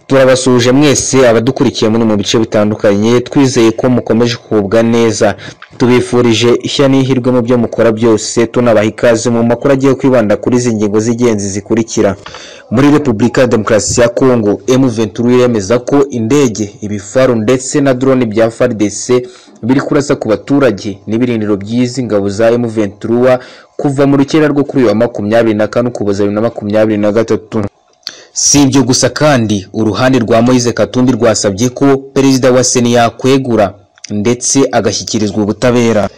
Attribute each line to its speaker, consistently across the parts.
Speaker 1: Turabasuhuje mwese abadukurikiye muri mu bice bitandukanye twizeye ko mukomeje kugubwa neza. Tubifurije ishya n'ihirwe mu byo mukora byose tunabaha ikaze mu makuru agiye kwibanda kuri izi ngingo z'ingenzi zikurikira. Muri Repubulika ya Demokarasi ya Kongo, M Ventura yemeza ko indege, ibifaru ndetse na drone bya FARDC biri kurasa ku baturage n'ibirindiro by'izi ngabo za M Ventura kuva mu rukera rwo kuri uyu wa makumyabiri na kane Ukuboza bibiri na makumyabiri na gatatu. Si ibyo gusa kandi uruhande rwa Moise Katumbi rwasabye ko perezida wa Sena yakwegura ndetse agashyikirizwa ubutabera.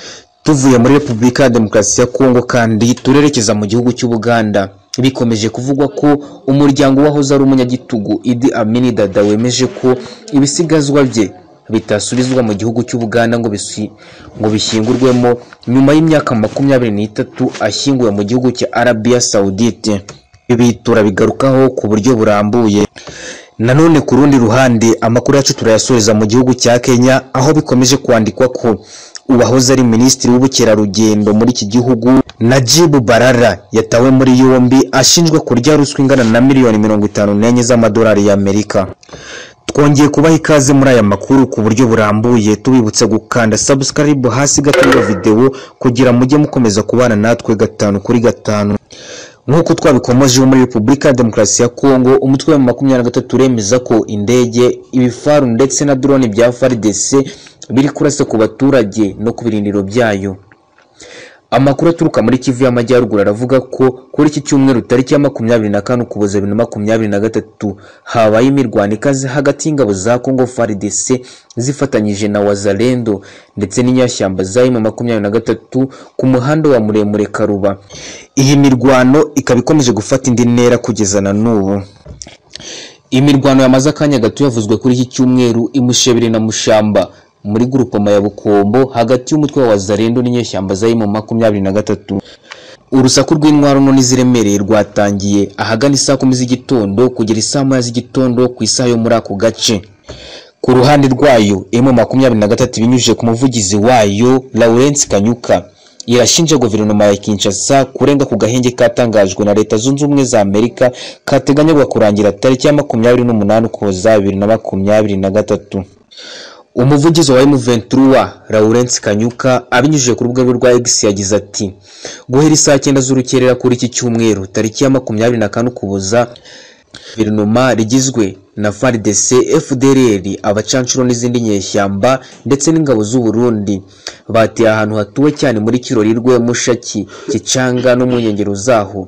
Speaker 1: Tuvuye muri Repubulika ya Demokarasi ya Kongo kandi turerekeza mu gihugu cy'Ubuganda. Bikomeje kuvugwa ko umuryango wahoze ari umunyagitugu Idi Amin Dada wemeje ko ibisigazwa bye bitasubizwa mu gihugu cy'Ubuganda ngo bisi, ngo bishyingurwemo nyuma y'imyaka makumyabiri n'itatu ashyinguwe mu gihugu cya Arabia Saudite. Ibi turabigarukaho ku buryo burambuye. Nanone ku rundi ruhande amakuru yacu turayasoreza mu gihugu cya Kenya aho bikomeje kwandikwa ko uwahoze ari minisitiri w'ubukerarugendo muri iki gihugu Najib Balala yatawe muri yombi ashinjwa kurya ruswa ingana na miliyoni mirongo itanu n'enye z'amadolari y'Amerika. Twongeye kubaha ikaze muri aya makuru ku buryo burambuye tubibutsa gukanda subscribe hasi gato y'iyo videwo kugira mujye mukomeza kubana natwe gatanu kuri gatanu. Nk'uko twabikomojeho muri Repubulika ya Demokarasi ya Kongo, umutwe wa makumyabiri na gatatu uremeza ko indege, ibifaru ndetse na drone bya FARDC biri kurasa ku baturage no ku birindiro byayo. Amakuru aturuka muri Kivu y'Amajyaruguru aravuga ko kuri iki cyumweru tariki ya makumyabiri na kane Ukuboza bibiri na makumyabiri na gatatu habaye imirwano ikaze hagati y'ingabo za Congo FARDC zifatanyije na Wazalendo ndetse n'inyashyamba za M makumyabiri na gatatu ku muhanda wa Muremure Karuba. Iyi mirwano ikaba ikomeje gufata indi ntera kugeza na n'ubu. Imirwano yamaze akanya gato yavuzwe kuri iki cyumweru imushebere na mushamba muri gurupoma ya Bukombo hagati y'umutwe wa Wazalendo n'inyeshyamba za M makumyabiri na gatatu. Urusaku rw'intwaro nto n'iziremereye rwatangiye ahagana isaa kumi z'igitondo kugera isaa moya z'igitondo ku isaha yo muri ako gace. Ku ruhande rwayo M makumyabiri na gatatu ibinyujije ku muvugizi wayo Lawrence Kanyuka irashinja guverinoma ya Kinshasa kurenga ku gahenge katangajwe na Leta Zunze Ubumwe za Amerika kateganywa kurangira tariki ya makumyabiri n'umunani Ukuboza bibiri na makumyabiri na gatatu. Umuvugizi wa M23 Lawrence Kanyuka abinyujije ku rubuga rwe rwa X yagize ati guhera isaa cyenda z'urukerera kuri iki cyumweru tariki ya makumyabiri na kane Ukuboza guverinoma rigizwe na FARDC, FDLR, abacanshuro n'izindi nyeshyamba ndetse n'ingabo z'u Burundi bateye ahantu hatuwe cyane muri Kirorirwe, Mushaki, Kicanga no mu nkengero zaho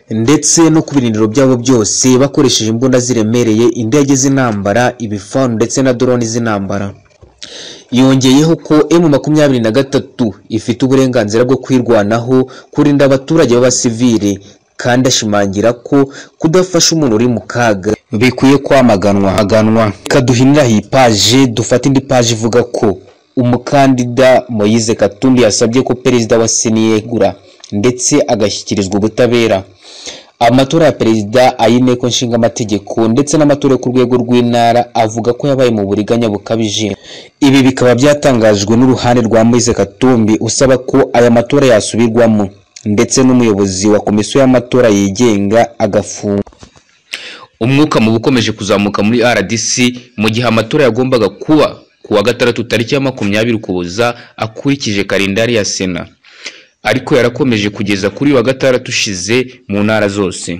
Speaker 1: ndetse no ku birindiro byabo byose bakoresheje imbunda ziremereye, indege z'intambara, ibifaru ndetse na drone z'intambara. Yongeyeho ko M makumyabiri na gatatu ifite uburenganzira bwo kwirwanaho kurinda abaturage b'abasivile kandi ashimangira ko kudafasha umuntu uri mu kaga bikwiye kwamaganwa aganwa. Reka duhiniraho iyi paje dufate indi paje ivuga ko umukandida Moise Katumbi yasabye ko perezida wa Sena yegura ndetse agashyikirizwa ubutabera. Amatora ya perezida ay'inteko nshingamategeko ndetse n'amatora yo ku rwego rw'intara avuga ko yabaye mu buriganya bukabije. Ibi bikaba byatangajwe n'uruhande rwa Moise Katumbi usaba ko aya matora yasubirwamo ndetse n'umuyobozi wa komisiyo y'amatora yigenga agafungwa. Umwuka mubi ukomeje kuzamuka muri RDC mu gihe amatora yagombaga kuba ku wa gatandatu tariki ya makumyabiri Ukuboza akurikije kalendari ya Sena ariko yarakomeje kugeza kuri uyu wa gatandatu ushize mu ntara zose.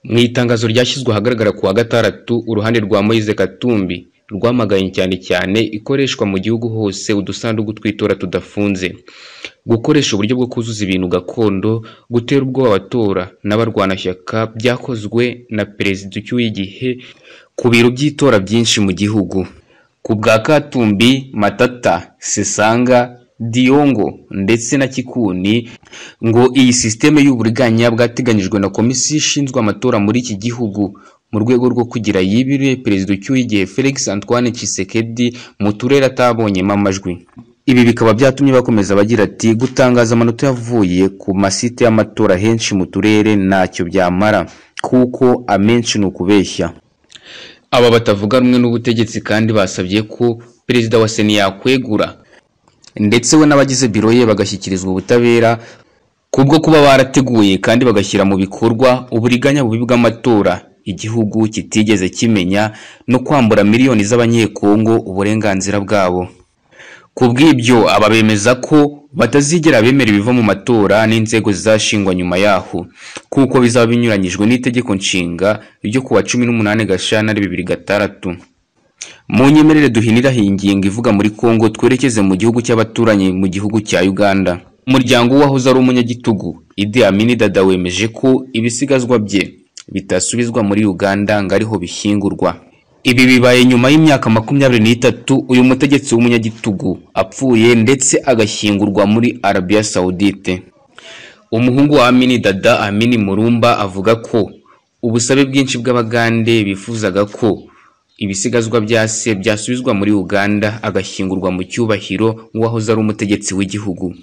Speaker 1: Mu itangazo ryashyizwe ahagaragara ku wa gatandatu uruhande rwa Moise Katumbi rwamaganye cyane cyane ikoreshwa mu gihugu hose udusanduku tw'itora tudafunze gukoresha uburyo bwo kuzuza ibintu gakondo gutera ubwoba abatora n'abarwanashyaka byakozwe na perezida ucyuye igihe ku biro by'itora byinshi mu gihugu ku bwa Katumbi Matata Sesanga Diongo ndetse na Kikuni ngo iyi sisiteme y'uburiganya bwateganyijwe na komisiyo ishinzwe amatora muri iki gihugu mu rwego rwo kugira yibirire perezida ucyuye igihe Felix Antoine Tshisekedi mu turere atabonyemo amajwi ibi bikaba byatumye bakomeza bagira ati gutangaza amanota yavuye ku masite y'amatora henshi mu turere ntacyo byamara kuko amenshi ni ukubeshya aba batavuga rumwe n'ubutegetsi kandi basabye ko perezida wa sena yakwegura ndetse we n'abagize biro ye bagashyikirizwa ubutabera kubwo kuba barateguye kandi bagashyira mu bikorwa uburiganya bubi bw'amatora igihugu kitigeze kimenya no kwambura miliyoni z'abanyekongo uburenganzira bwabo ku bw'ibyo aba bemeza ko batazigera bemera ibiva mu matora n'inzego zizashingwa nyuma yaho kuko bizaba binyuranyijwe n'itegeko nshinga ryo ku wa cumi n'umunani gashyantare bibiri gatandatu mu nyemerere duhinira iyi ngingo ivuga muri kongo twerekeze mu gihugu cy'abaturanyi mu gihugu cya uganda umuryango w'uwahoze ari umunyagitugu Idi Amin Dada wemeje ko ibisigazwa bye bitasubizwa muri uganda ngo ariho bishyingurwa ibi bibaye nyuma y'imyaka makumyabiri n'itatu uyu mutegetsi w'umunyagitugu apfuye ndetse agashyingurwa muri arabiya sawudite umuhungu wa amini dada amini murumba avuga ko ubusabe bwinshi bw'abagande bifuzaga ko ibisigazwa bya se byasubizwa muri uganda agashyingurwa mu cyubahiro nk'uwahoze ari umutegetsi w'igihugu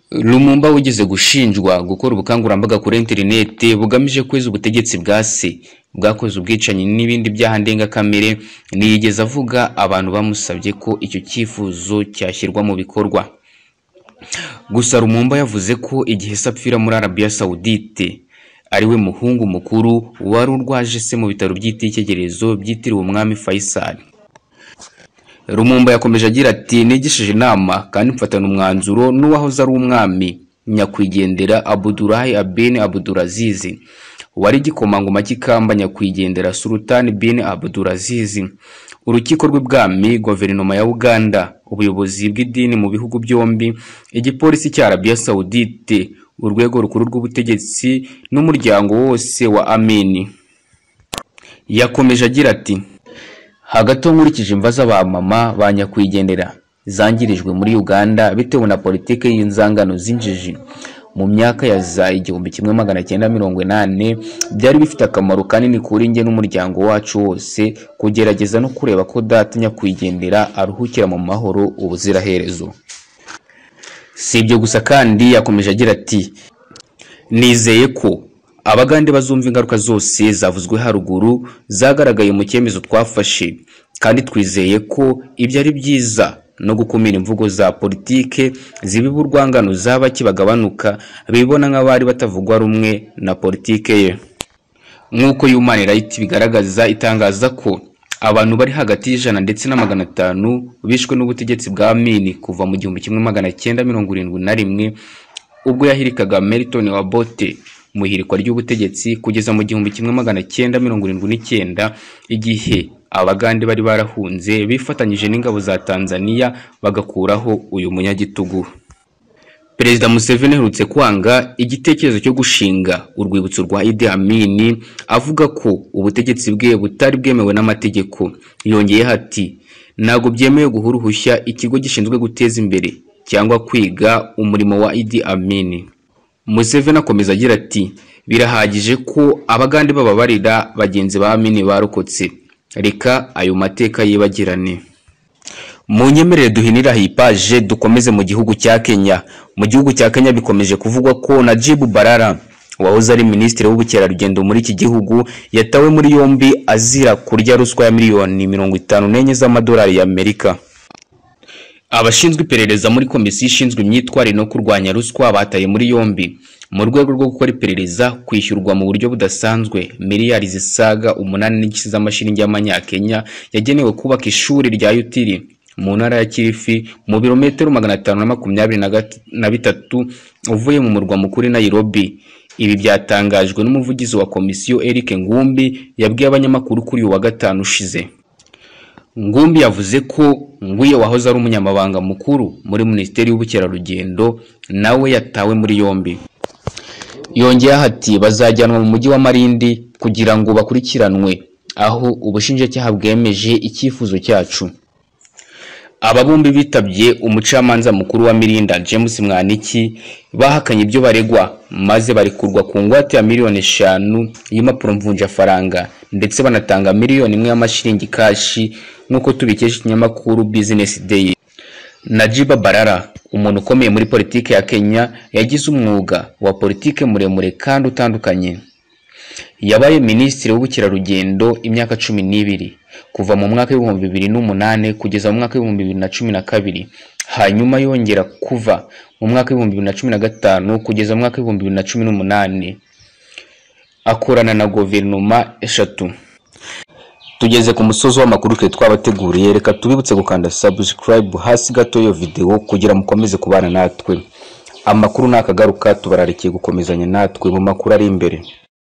Speaker 1: Lumumba wigeze gushinjwa gukora ubukangurambaga kuri interinete bugamije kweza ubutegetsi bwa se bwakoze ubwicanyi n'ibindi byaha ndengakamere ntiyigeze avuga abantu bamusabye ko icyo cyifuzo cyashyirwa mu bikorwa gusa Lumumba yavuze ko igihe se apfira muri arabiya sawudite ariwe muhungu mukuru wari urwaje se mu bitaro by'itekerezo byitiriwe umwami fayisali rumumba yakomeje agira ati nigishije inama kandi mfatana umwanzuro n'uwahoze ari umwami nyakwigendera abudurayi abeni abudurazizi wari igikomangoma cy'ikamba nyakwigendera sultani bini abudurazizi urukiko rw'ibwami guverinoma ya uganda ubuyobozi bw'idini mu bihugu byombi igipolisi cya arabiya sawudite urwego rukuru rw'ubutegetsi n'umuryango wose wa amini yakomeje agira ati hagati nkurikije imva z'abamama ba nyakwigendera zangirijwe muri uganda bitewe na politiki y'inzangano z'injiji mu myaka ya za igihumbi kimwe magana cyenda mirongo inani byari bifite akamaro kanini kuri njye n'umuryango wacu wose kugerageza no kureba ko data nyakwigendera aruhukira mu mahoro ubuziraherezo si ibyo gusa kandi yakomeje agira ati nizeye ko abagande bazumva ingaruka zose zavuzwe haruguru zagaragaye mu cyemezo twafashe kandi twizeye ko ibyo ari byiza no gukumira imvugo za politike zibiba urwangano zaba kibagabanuka bibona nk'abari batavugwa rumwe na politike ye nk'uko human rights bigaragaza itangaza ko abantu bari hagati y'ijana ndetse na magana atanu bishwe n'ubutegetsi bwa mini kuva mu gihumbi kimwe magana cyenda mirongo irindwi na rimwe ubwo yahirikaga meriton wa bote mu ihirikwa ry'ubutegetsi kugeza mu gihumbi kimwe magana cyenda mirongo irindwi n'icyenda igihe abagande bari barahunze bifatanyije n'ingabo za tanzania bagakuraho uyu munyagitugu perezida museveni aherutse kwanga igitekerezo cyo gushinga urwibutso rwa idi amini avuga ko ubutegetsi bwe butari bwemewe n'amategeko yongeyeho ati ntabwo byemewe guha uruhushya ikigo gishinzwe guteza imbere cyangwa kwiga umurimo wa idi amini Museveni akomeza agira ati birahagije ko abagande b'ababarira bagenzi ba mini barokotse reka ayo mateka yibagirane mu nyemerere duhinira hipaje dukomeze mu gihugu cya kenya mu gihugu cya kenya bikomeje kuvugwa ko najibu barara wahoze ari minisitiri w'ubukerarugendo muri iki gihugu yatawe muri yombi azira kurya ruswa ya miliyoni mirongo itanu n'enye z'amadolari y'amerika abashinzwe iperereza muri komisiyo ishinzwe imyitwarire no kurwanya ruswa bataye muri yombi mu rwego rwo gukora iperereza kwishyurwa mu buryo budasanzwe miliyari zisaga umunani n'igice z'amashiringi y'amanyakenya yagenewe kubaka ishuri rya yutiri mu ntara ya kirifi mu birometero magana atanu na makumyabiri na bitatu uvuye mu murwa mukuru i Nairobi ibi byatangajwe n'umuvugizi wa komisiyo Eric Ngumbi yabwiye abanyamakuru kuri uyu wa gatanu ushize ngumbi yavuze ko nguye wahoze ari umunyamabanga mukuru muri minisiteri y'ubukerarugendo nawe yatawe muri yombi yongeyeho ati bazajyanwa mu mujyi wa marindi kugira ngo bakurikiranwe aho ubushinjacyaha bwemeje icyifuzo cyacu aba bombi bitabye umucamanza mukuru wa mirinda james mwaniki bahakanye ibyo baregwa maze barekurwa ku ngwate ya miliyoni eshanu y'impapuro mvunjafaranga ndetse banatanga miliyoni imwe y'amashiringi kashi nk'uko tubikesha ikinyamakuru bizinesi deyi najiba barara umuntu ukomeye muri politiki ya kenya yagize umwuga wa politiki muremure kandi utandukanye yabaye minisitiri w'ubukerarugendo imyaka cumi n'ibiri kuva mu mwaka w'ibihumbi bibiri n'umunani kugeza mu mwaka w'ibihumbi bibiri na cumi na kabiri hanyuma yongera kuva mu mwaka w'ibihumbi bibiri na cumi na gatanu kugeza mu mwaka w'ibihumbi bibiri na cumi n'umunani akorana na guverinoma eshatu tugeze ku musozi w'amakuru twe twabateguriye reka tubibutse gukanda subscribe hasi gato y'iyo videwo kugira mukomeze kubana natwe amakuru nakagaruka tubararikiye gukomezanya natwe mu makuru ari imbere